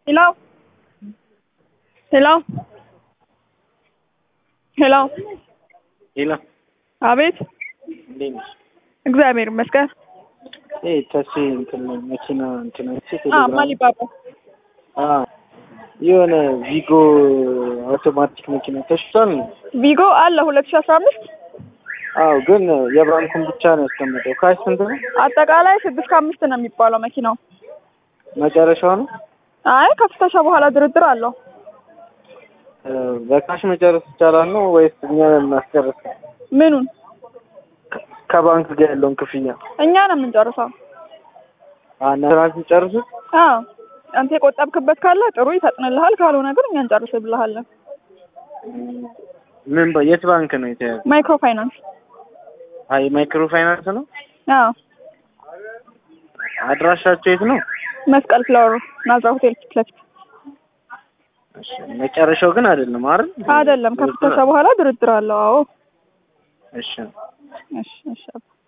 ሄሎ ሄሎ ሄሎ ሄሎ አቤት እንዴት ነሽ? እግዚአብሔር ይመስገን። ይሄ ተሲ እንትን መኪና እንትን አይቼ አ ቴሌግራም ማሊባባ አ የሆነ ቪጎ አውቶማቲክ መኪና ተሽቷል ነው። ቪጎ አለ ሁለት ሺህ አስራ አምስት አዎ ግን የባንኩን ብቻ ነው ያስቀመጠው። ካሽ ስንት ነው? አጠቃላይ ስድስት ከአምስት ነው የሚባለው መኪናው። መጨረሻው ነው አይ ከፍተሻ በኋላ ድርድር አለው። እ በካሽ መጨረስ ይቻላል ነው ወይስ እኛ እናስጨርስ? ምኑን ከ- ከባንክ ጋር ያለውን ክፍያ እኛ ነው የምንጨርሰው። አናራንስ ጨርሱት። አዎ አንተ የቆጠብክበት ካለ ጥሩ ይፈጥንልሃል፣ ካልሆነ ግን እኛ እንጨርስልሃለን። ምን በ- የት ባንክ ነው የተያዘ? ማይክሮ ፋይናንስ። አይ ማይክሮ ፋይናንስ ነው። አዎ አድራሻቸው የት ነው? መስቀል ፍላወር ናዝራ ሆቴል ፊት ለፊት እሺ፣ መጨረሻው ግን አይደለም አይደል? አይደለም። ከፍተሻ በኋላ ድርድር አለው። አዎ እሺ እሺ እሺ